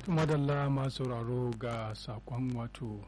madalla masu sauraro ga sakon wato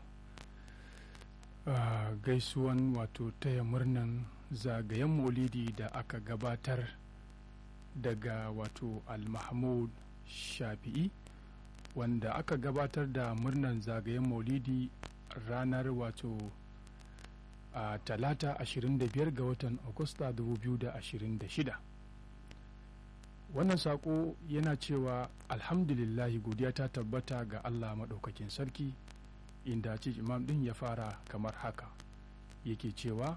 gaisuwan wato taya murnan zagayen maulidi da aka gabatar daga wato al-mahmud shafi'i wanda aka gabatar da murnan zagayen maulidi ranar wato a talata 25 ga watan agusta 2026 wannan sako yana cewa alhamdulillahi godiya ta tabbata ga allah maɗaukakin sarki inda ce imam ɗin ya fara kamar haka yake cewa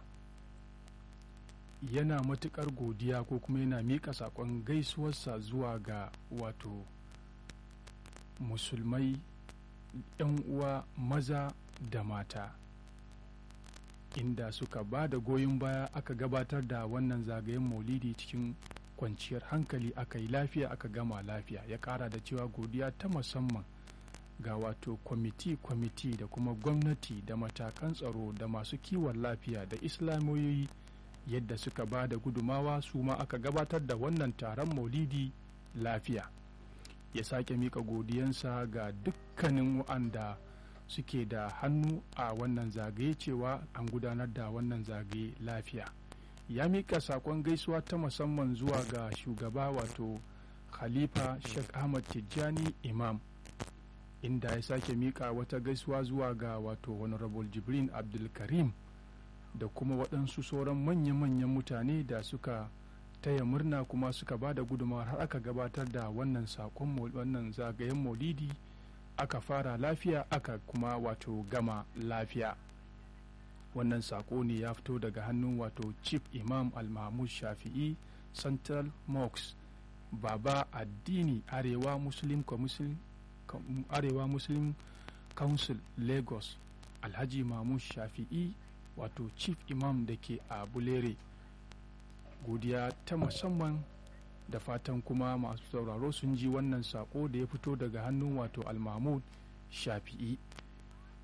yana matuƙar godiya ko kuma yana miƙa saƙon gaisuwarsa zuwa ga wato musulmai 'yan uwa maza da mata inda suka ba da goyon baya aka gabatar da wannan zagayen maulidi cikin kwanciyar hankali aka yi lafiya aka gama lafiya ya kara da cewa godiya ta musamman ga wato kwamiti-kwamiti da kuma gwamnati da matakan tsaro da masu kiwon lafiya da islamiyoyi yadda suka ba da gudumawa su ma aka gabatar da wannan taron maulidi lafiya ya sake mika godiyansa ga dukkanin wa'anda suke da hannu a wannan zagaye cewa an gudanar da wannan zagaye lafiya ya mika sakon gaisuwa ta musamman zuwa ga shugaba wato khalifa sheikh ahmad tijjani imam inda ya sake mika wata gaisuwa zuwa ga wato honorable jibrin abdulkarim da kuma waɗansu sauran manya-manyan mutane da suka taya murna kuma suka ba da gudunmawar har aka gabatar da wannan sakon wannan zagayen maulidi aka fara lafiya aka kuma wato gama lafiya wannan sako ne ya fito daga hannun wato chief imam al-mahmud shafi'i central mosque baba addini arewa muslim arewa muslim council lagos alhaji mahmud shafi'i wato chief imam da ke a bulere godiya ta musamman da fatan kuma masu sauraro sun ji wannan sako da ya fito daga hannun wato al-mahmud shafi'i